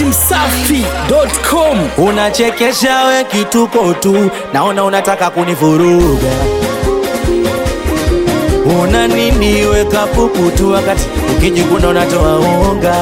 datimsafi.com Unachekesha we kituko tu, naona unataka kunivuruga. Una nini we kapuku tu, wakati ukijikuna unatoa unga.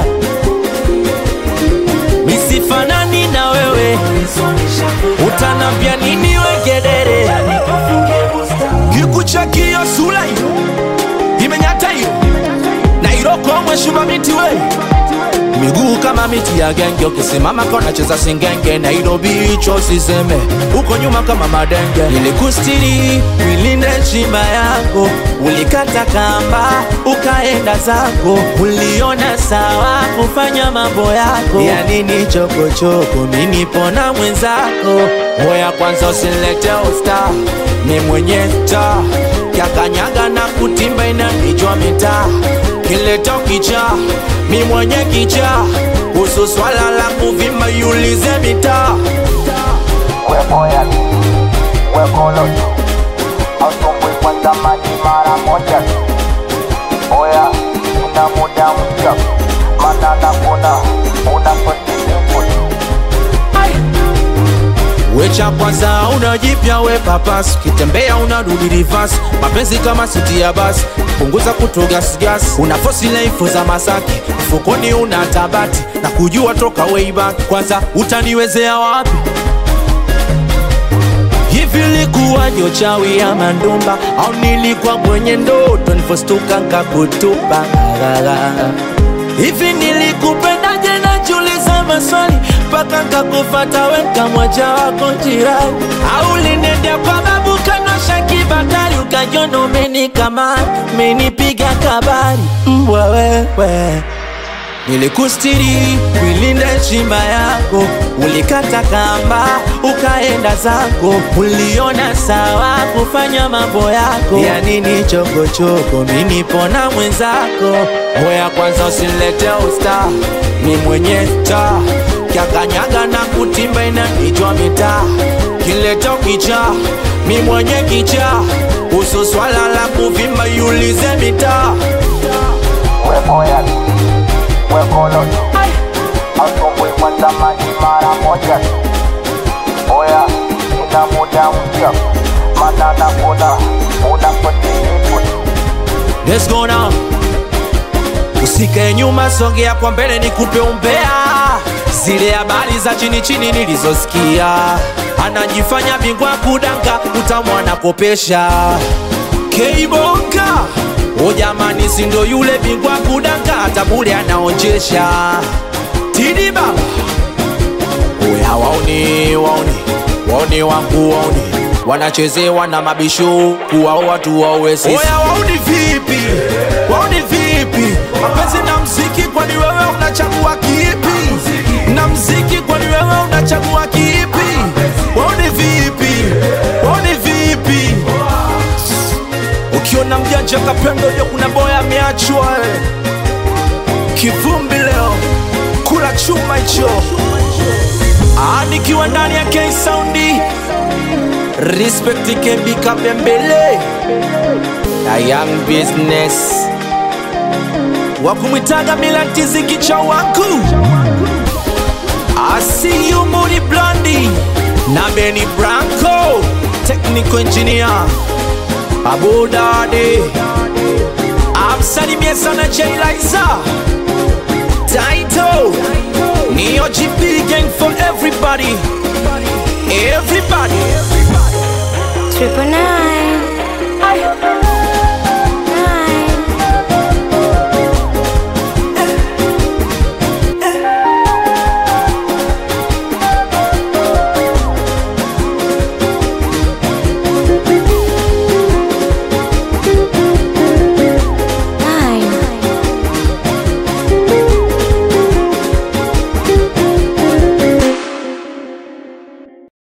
Misifanani na wewe, utanambia nini we gedere? Kikuchakio sura hiyo imenyata hiyo na iroko mweshuma miti we miguu kama miti ya genge, ukisimama kona cheza singenge. Nairobi hicho siseme, uko nyuma kama madenge. Nilikustiri wilinde heshima yako, ulikata kamba ukaenda zako, uliona sawa kufanya mambo yako. Ya nini chokochoko, mi nipo na mwenzako. Hoya kwanza usilete usta, ni mwenye taa kakanyaga na kutimba inanijwa mitaa kileta kicha mi mwenye kicha kuhusu swala la kuvimba yulize mitaa Wekoya wekolo asumbui kwanza maji mara moja oya ina muda mpya mana nakuna unapotizimu wecha kwanza unajipya we papas ukitembea unarudi rivas mapenzi kama siti ya basi punguza kutogasgas una fosi laifu za masaki mfukoni una tabati na kujua toka way back kwanza utaniwezea wapi hivi likuwa nyochawi ya mandumba au nilikuwa mwenye ndoto nifostuka nkakutupa hivi nilikupendaje najiuliza maswali mpaka nkakufata weka mwaja wako jirani au linendea kwa babu kanosha kibatari ukajiona umenikama menipiga kabari mbwa wewe Nilikustiri kuilinda heshima yako, ulikata kamba ukaenda zako, uliona sawa kufanya mambo yako. Ya nini chokochoko, mi nipo na mwenzako. Hoya kwanza usilete usta, ni mwenye taa kakanyaga na kutimba inanijwa mitaa kileta kicha, mi mwenye kicha kuhusu swala la kuvimba yulize mitaa wekoya wekolo asumbui kwanza maji mara moja oya ina muda mpya mana nakuna unapotizimu Let's go now. Usikae nyuma, songea kwa mbele, nikupe umbea zile habari za chini chini nilizosikia. Anajifanya bingwa kudanga, utamwana kopesha Keiboka. O jamani, si ndo yule bingwa kudanga, hata bure anaonjesha Tidi baba Oya waoni waoni waoni wangu waoni wanachezewa na mabisho kuwao watu wawe sisi. Oya waoni vipi? Waoni vipi? Mapenzi na mziki, kwani wewe unachagua kipi? Na mziki, kwani wewe unachagua kipi? Waoni vipi? Waoni vipi? Ukiona mjanja kapendo, ndio kuna boya ameachwa eh. Kivumbi leo kula chuma hicho Ah, nikiwa ndani ya K Soundi Respect KB Kapembele na Young Business wakumwitaga Milan Tiziki cha wangu I see you Moody Blondie na Benny Branco Technical Engineer Abu Dade amsalimie sana Jay Liza Taito Neo GP gang for everybody Everybody Triple nine.